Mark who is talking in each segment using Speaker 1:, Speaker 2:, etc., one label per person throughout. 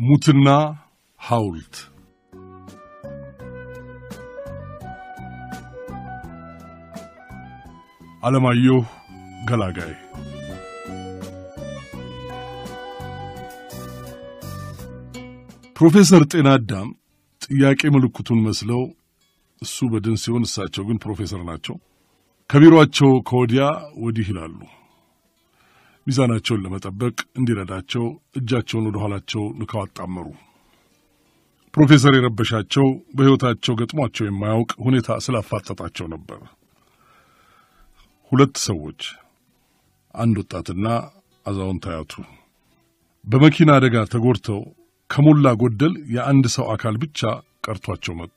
Speaker 1: ሙትና ሐውልት አለማየሁ ገላጋይ ፕሮፌሰር ጤና አዳም ጥያቄ ምልክቱን መስለው እሱ በድን ሲሆን እሳቸው ግን ፕሮፌሰር ናቸው። ከቢሮአቸው ከወዲያ ወዲህ ይላሉ። ሚዛናቸውን ለመጠበቅ እንዲረዳቸው እጃቸውን ወደ ኋላቸው ንከው አጣመሩ። ፕሮፌሰር የረበሻቸው በሕይወታቸው ገጥሟቸው የማያውቅ ሁኔታ ስላፋጠጣቸው ነበር። ሁለት ሰዎች፣ አንድ ወጣትና አዛውንት አያቱ በመኪና አደጋ ተጎድተው ከሞላ ጎደል የአንድ ሰው አካል ብቻ ቀርቷቸው መጡ።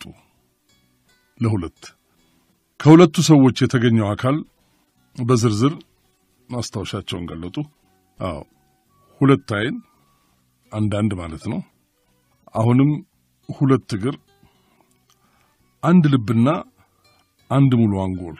Speaker 1: ለሁለት ከሁለቱ ሰዎች የተገኘው አካል በዝርዝር ማስታወሻቸውን ገለጡ። አዎ ሁለት ዓይን፣ አንዳንድ ማለት ነው። አሁንም ሁለት እግር፣ አንድ ልብና አንድ ሙሉ አንጎል።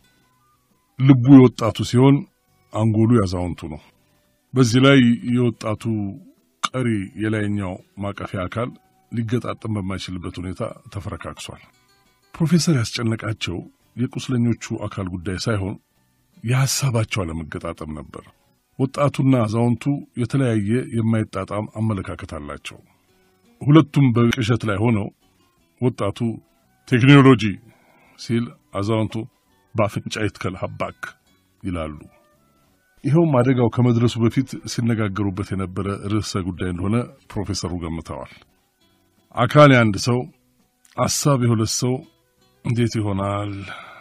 Speaker 1: ልቡ የወጣቱ ሲሆን አንጎሉ ያዛውንቱ ነው። በዚህ ላይ የወጣቱ ቀሪ የላይኛው ማቀፊያ አካል ሊገጣጠም በማይችልበት ሁኔታ ተፈረካክሷል። ፕሮፌሰር ያስጨነቃቸው የቁስለኞቹ አካል ጉዳይ ሳይሆን የሐሳባቸው አለመገጣጠም ነበር። ወጣቱና አዛውንቱ የተለያየ የማይጣጣም አመለካከት አላቸው። ሁለቱም በቅዠት ላይ ሆነው ወጣቱ ቴክኖሎጂ ሲል፣ አዛውንቱ በአፍንጫ ይትከል ሀባክ ይላሉ። ይኸውም አደጋው ከመድረሱ በፊት ሲነጋገሩበት የነበረ ርዕሰ ጉዳይ እንደሆነ ፕሮፌሰሩ ገምተዋል። አካል የአንድ ሰው አሳብ የሁለት ሰው እንዴት ይሆናል?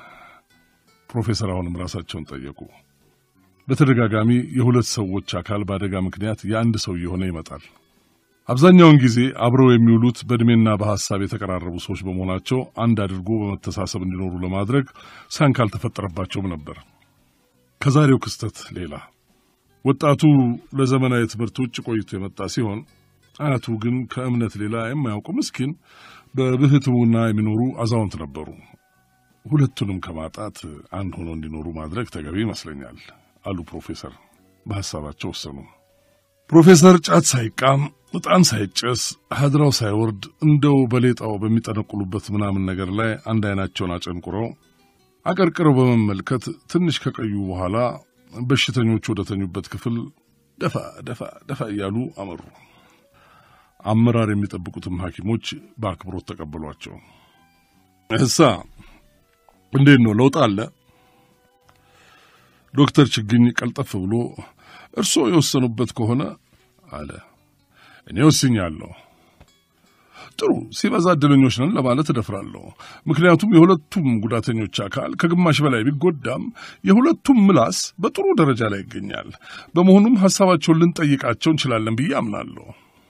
Speaker 1: ፕሮፌሰር አሁንም ራሳቸውን ጠየቁ። በተደጋጋሚ የሁለት ሰዎች አካል በአደጋ ምክንያት የአንድ ሰው እየሆነ ይመጣል። አብዛኛውን ጊዜ አብረው የሚውሉት በዕድሜና በሐሳብ የተቀራረቡ ሰዎች በመሆናቸው አንድ አድርጎ በመተሳሰብ እንዲኖሩ ለማድረግ ሳንካ አልተፈጠረባቸውም ነበር። ከዛሬው ክስተት ሌላ ወጣቱ ለዘመናዊ ትምህርት ውጭ ቆይቶ የመጣ ሲሆን አያቱ ግን ከእምነት ሌላ የማያውቁ ምስኪን በብህትውና የሚኖሩ አዛውንት ነበሩ። ሁለቱንም ከማጣት አንድ ሆኖ እንዲኖሩ ማድረግ ተገቢ ይመስለኛል አሉ ፕሮፌሰር። በሐሳባቸው ወሰኑ። ፕሮፌሰር ጫት ሳይቃም ዕጣን ሳይጨስ ሀድራው ሳይወርድ እንደው በሌጣው በሚጠነቁሉበት ምናምን ነገር ላይ አንድ ዓይናቸውን አጨንቁረው አቀርቅረው በመመልከት ትንሽ ከቀዩ በኋላ በሽተኞቹ ወደ ተኙበት ክፍል ደፋ ደፋ ደፋ እያሉ አመሩ። አመራር የሚጠብቁትም ሐኪሞች በአክብሮት ተቀበሏቸው። እሳ እንዴት ነው ለውጥ አለ? ዶክተር ችግኝ ቀልጠፍ ብሎ እርስዎ የወሰኑበት ከሆነ አለ። እኔ ወስኛለሁ። ጥሩ ሲበዛ እድለኞች ነን ለማለት እደፍራለሁ። ምክንያቱም የሁለቱም ጉዳተኞች አካል ከግማሽ በላይ ቢጎዳም የሁለቱም ምላስ በጥሩ ደረጃ ላይ ይገኛል። በመሆኑም ሐሳባቸውን ልንጠይቃቸው እንችላለን ብዬ አምናለሁ።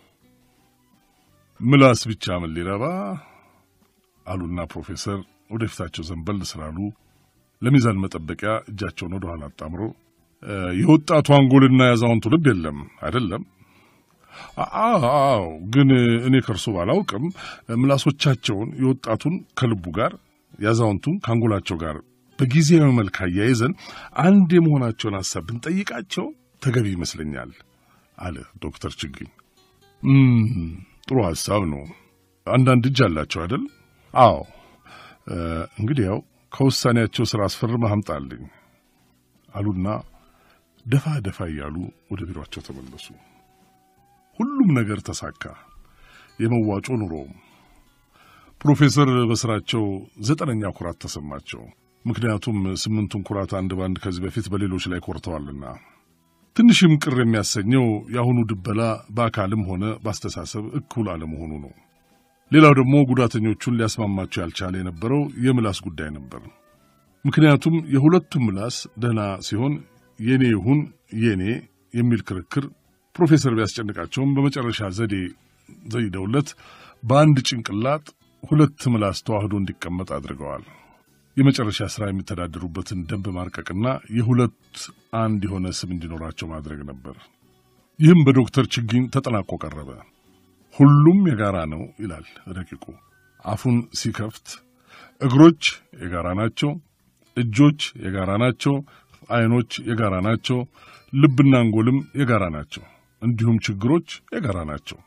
Speaker 1: ምላስ ብቻ ምን ሊረባ አሉና ፕሮፌሰር ወደፊታቸው ዘንበል ስላሉ ለሚዛን መጠበቂያ እጃቸውን ወደ ኋላ አጣምሮ የወጣቱ አንጎልና የአዛውንቱ ልብ የለም አይደለም? አዎ፣ ግን እኔ ከእርሶ ባላውቅም ምላሶቻቸውን የወጣቱን ከልቡ ጋር የአዛውንቱን ከአንጎላቸው ጋር በጊዜያዊ መልክ አያይዘን አንድ የመሆናቸውን ሐሳብ ብንጠይቃቸው ተገቢ ይመስለኛል አለ ዶክተር ችግኝ። ጥሩ ሐሳብ ነው። አንዳንድ እጅ አላቸው አይደል? አዎ። እንግዲህ ያው ከውሳኔያቸው ስራ አስፈርመህ አምጣልኝ አሉና ደፋ ደፋ እያሉ ወደ ቢሮአቸው ተመለሱ። ሁሉም ነገር ተሳካ። የመዋጮ ኑሮውም። ፕሮፌሰር በስራቸው ዘጠነኛ ኩራት ተሰማቸው። ምክንያቱም ስምንቱን ኩራት አንድ ባንድ ከዚህ በፊት በሌሎች ላይ ኮርተዋልና። ትንሽም ቅር የሚያሰኘው የአሁኑ ድበላ በአካልም ሆነ በአስተሳሰብ እኩል አለመሆኑ ነው። ሌላው ደግሞ ጉዳተኞቹን ሊያስማማቸው ያልቻለ የነበረው የምላስ ጉዳይ ነበር። ምክንያቱም የሁለቱም ምላስ ደህና ሲሆን የኔ ይሁን የኔ የሚል ክርክር ፕሮፌሰር ቢያስጨንቃቸውም በመጨረሻ ዘዴ ዘይደውለት በአንድ ጭንቅላት ሁለት ምላስ ተዋህዶ እንዲቀመጥ አድርገዋል። የመጨረሻ ሥራ የሚተዳደሩበትን ደንብ ማርቀቅና የሁለት አንድ የሆነ ስም እንዲኖራቸው ማድረግ ነበር። ይህም በዶክተር ችግኝ ተጠናቆ ቀረበ። ሁሉም የጋራ ነው ይላል ረቂቁ። አፉን ሲከፍት እግሮች የጋራ ናቸው፣ እጆች የጋራ ናቸው፣ ዓይኖች የጋራ ናቸው፣ ልብና አንጎልም የጋራ ናቸው፣ እንዲሁም ችግሮች የጋራ ናቸው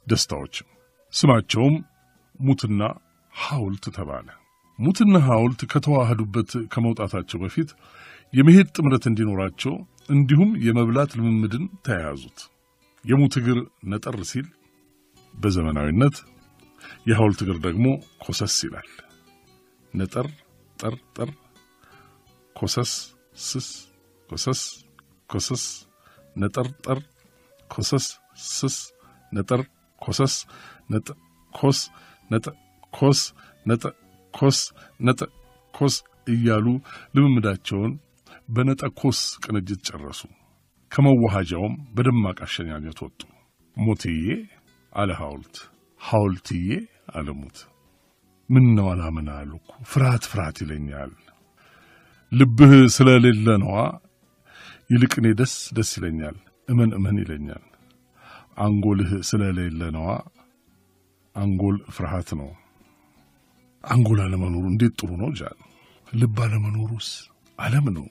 Speaker 1: ደስታዎችም። ስማቸውም ሙትና ሐውልት ተባለ። ሙትና ሐውልት ከተዋህዱበት ከመውጣታቸው በፊት የመሄድ ጥምረት እንዲኖራቸው እንዲሁም የመብላት ልምምድን ተያያዙት። የሙት እግር ነጠር ሲል በዘመናዊነት የሐውልት እግር ደግሞ ኮሰስ ይላል። ነጠር ጠር ጠር ኮሰስ ስስ ኮሰስ ኮሰስ ነጠር ጠር ኮሰስ ስስ ነጠር ኮሰስ ነጠ ኮስ ነጠ ኮስ ነጠ ኮስ ነጠ ኮስ እያሉ ልምምዳቸውን በነጠ ኮስ ቅንጅት ጨረሱ። ከመዋሃጃውም በደማቅ አሸኛኘት ወጡ። ሞትዬ አለ ሐውልት፣ ሐውልትዬ አለ ሙት። ምን ነው አላምን አልኩ ፍርሃት ፍርሃት ይለኛል። ልብህ ስለሌለ ነዋ። ይልቅ እኔ ደስ ደስ ይለኛል፣ እመን እመን ይለኛል። አንጎልህ ስለሌለ ነዋ። አንጎል ፍርሃት ነው። አንጎል አለመኖሩ እንዴት ጥሩ ነው ጃል። ልብ አለመኖሩስ ዓለም ነው።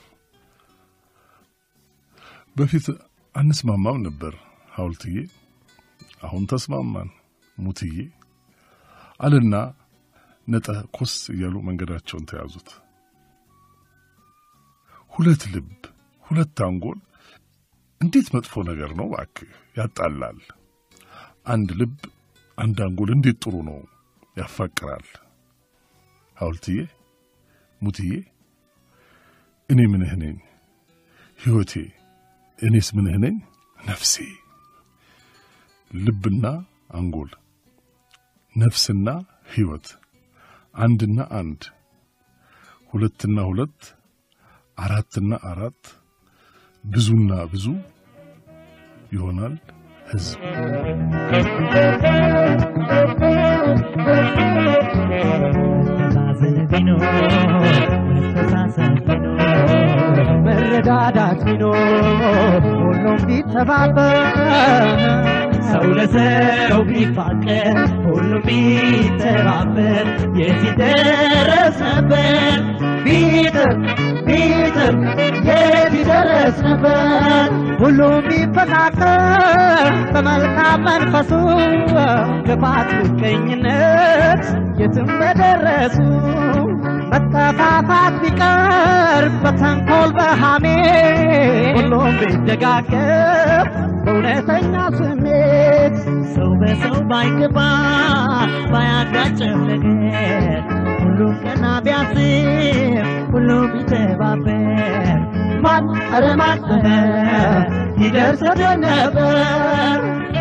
Speaker 1: በፊት አንስማማም ነበር ሐውልትዬ፣ አሁን ተስማማን ሙትዬ አለና ነጠ ኮስ እያሉ መንገዳቸውን ተያዙት። ሁለት ልብ ሁለት አንጎል እንዴት መጥፎ ነገር ነው እባክህ፣ ያጣላል። አንድ ልብ አንድ አንጎል እንዴት ጥሩ ነው፣ ያፋቅራል። ሐውልትዬ ሙትዬ፣ እኔ ምንህ ነኝ ሕይወቴ፣ እኔስ ምንህ ነኝ ነፍሴ። ልብና አንጎል፣ ነፍስና ሕይወት፣ አንድና አንድ፣ ሁለትና ሁለት፣ አራትና አራት፣ ብዙና ብዙ ይሆናል ሕዝብ።
Speaker 2: መተሳሰብ ቢኖር መተሳሰብ ቢኖር መረዳዳት ቢኖር ሁሉም ቢተባበር ሰው ለሰው ቢፋቀር ሁሉም ቢተባበር የዚህ ደረስ ነበር ቢጥር ቢጥር የት ይደረስ ነበር ሁሉም ቢፈቃቀር በመልካም መንፈሱ ክፋት ምቀኝነት የትም በደረሱ መጠፋፋት ቢቀር በተንኮል በሃሜ ሁሉም ቢደጋገፍ በእውነተኛ ስሜት ሰው በሰው ባይገባ ባያጋጨው ነገር ሁሉም ቀና ቢያስብ ሁሉም ቢተባበር ማን ኧረ ማን ይደርስ ነበር